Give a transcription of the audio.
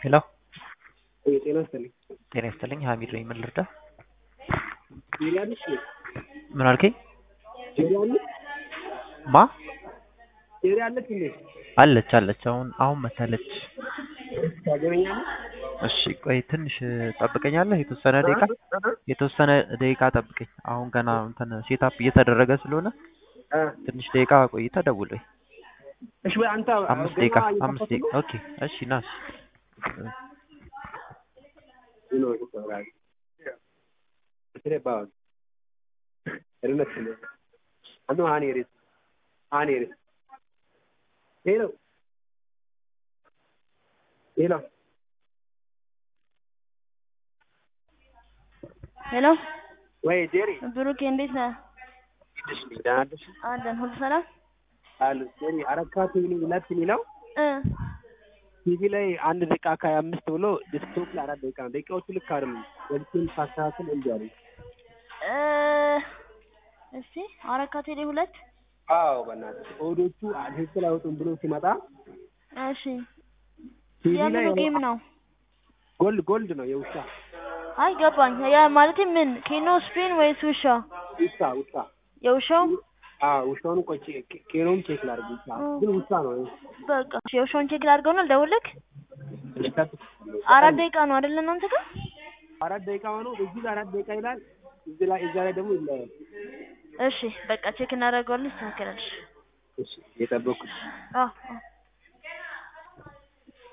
ሄሎ ጤና ይስጥልኝ። ጤና ይስጥልኝ ሀሚድ ነኝ። ምን ልርዳ? ጄሪ አለች እንዴ? ምን አልከኝ? ጄሪ አለች? ማ ጄሪ አለች እንዴ? አለች አለች። አሁን አሁን መታለች። ታገናኛለች? እሺ ቆይ ትንሽ ጠብቀኛለህ። የተወሰነ ደቂቃ የተወሰነ ደቂቃ ጠብቀኝ። አሁን ገና እንትን ሴታፕ እየተደረገ ስለሆነ እ ትንሽ ደቂቃ ቆይተህ ደውለኝ። እሺ በይ አንተ አምስት ገና ደቂቃ እየከፈቱ አምስት ደቂቃ ኦኬ። እሺ ና እሺ። ነው ይሰራል። እሺ ባው እርነት ነው አንዱ ሃኒ ሪስ ሃኒ ሪስ ሄሎ ሄሎ ሄሎ ወይ ጄሪ ብሩኬ እንዴት ነህ? እሺ ደህና ነሽ? አለን ሁሉ ሰላም አሉ ጄሪ አረካ ቲቪ ሁለት የሚለው እ ቲቪ ላይ አንድ ደቂቃ ከሀያ አምስት ብሎ ዲስክቶፕ ላይ አራት ደቂቃ ነው። ደቂቃዎቹ ልክ አይደሉም። ወልኪን ሳስተካክል እንዲ አሉ። እ እስቲ አረካ ቴሌ ሁለት አዎ በእናትህ ኦዶቹ ትክክል አይወጡም ብሎ ሲመጣ እሺ ቲቪ ላይ የምኑ ጌም ነው? ጎልድ ጎልድ ነው የውሻ አይ ገባኝ። ያ ማለቴ ምን ኬኖ ስፒን ወይስ ውሻ? ውሻ ውሻ የውሻው አዎ ውሻውን ቆይ ቼ- ኬኖም ቼክ ላድርግ ውሻ ግን ውሻ ነው በቃ እሺ፣ የውሻውን ቼክ ላድርገውና ልደውልልህ። ልጠብቅ አራት ደቂቃ ነው አይደለ እናንተ ጋር? አራት ደቂቃ ሆኖ እዚህ ጋር አራት ደቂቃ ይላል እዚህ ላይ እዛ ላይ ደግሞ ይለያል እሺ በቃ ቼክ እናደርገዋለን። ይስተካከላል። እሺ እሺ የጠበኩት አዎ አዎ